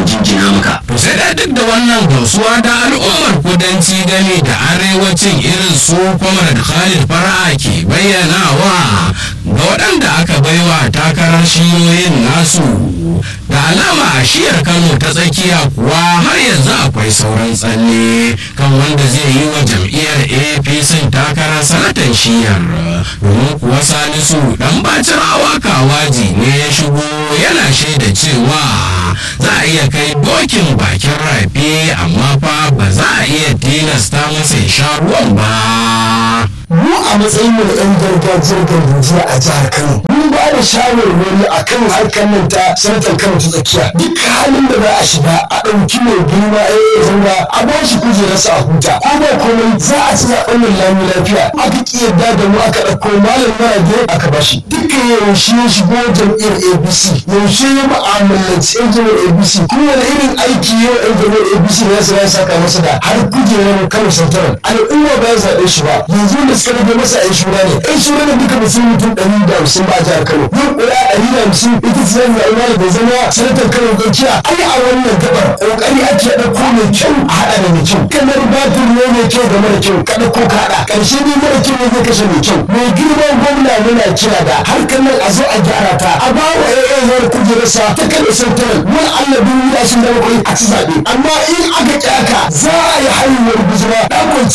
jinjina maka to sai da duk da wannan gamsuwa da al'ummar kudanci game da arewacin irin su comrade khalid fara'a ke bayyanawa ga waɗanda aka baiwa takarar shiyoyin nasu da alama a shiyar kano ta tsakiya kuwa har yanzu akwai sauran tsalle kan wanda zai yi wa jam'iyyar apc takarar sanatan shiyar domin kuwa salisu dan bacin awaka waji ne ya shigo yana shaida cewa za a iya kai dokin bakin rafi amma fa ba za a iya tilasta masa ya sha ruwan ba mu a matsayin mu na yan gargajiyar gargajiya a jihar Kano mun ba da shawarwari a kan harkar nan ta sanatar Kano ta tsakiya duk halin da za a shiga a ɗauki mai girma a yi zanga a ba shi kujerarsa a huta ko ba komai za a ci zaɓen nan lami lafiya aka ƙi yarda da mu aka ɗauko malam marage aka ba shi dukkan yaushe ya shigo jam'iyyar ABC yaushe ya mu'amalanci yan jam'iyyar ABC kuma wani irin aiki yau yan jam'iyyar ABC ne ya saka masa da har kujerar Kano Santaran al'umma ba ya zaɓe shi ba yanzu da suka rage masa yan shura ne yan shura ne duka mutum mutum ɗari da hamsin ba a jihar Kano yau ƙuri'a ɗari da hamsin ita ce zan zaɓi malam da zama sanatar Kano Tsakiya ai a wannan gabar ƙoƙari ake ɗauko mai kyau a haɗa da mai kyau kamar batir ne mai kyau da mara kyau ka ɗauko ka haɗa ƙarshe ne mara kyau ne zai kashe mai kyau mai girman gwamna muna kira da harkar nan a zo a gyara ta a ba wa ƴaƴan zuwa kujerarsa ta kada santaran wani Allah bin wuya sun zama kwai a ci zaɓe amma in aka ƙi haka za a yi haihuwar guzuma ɗakon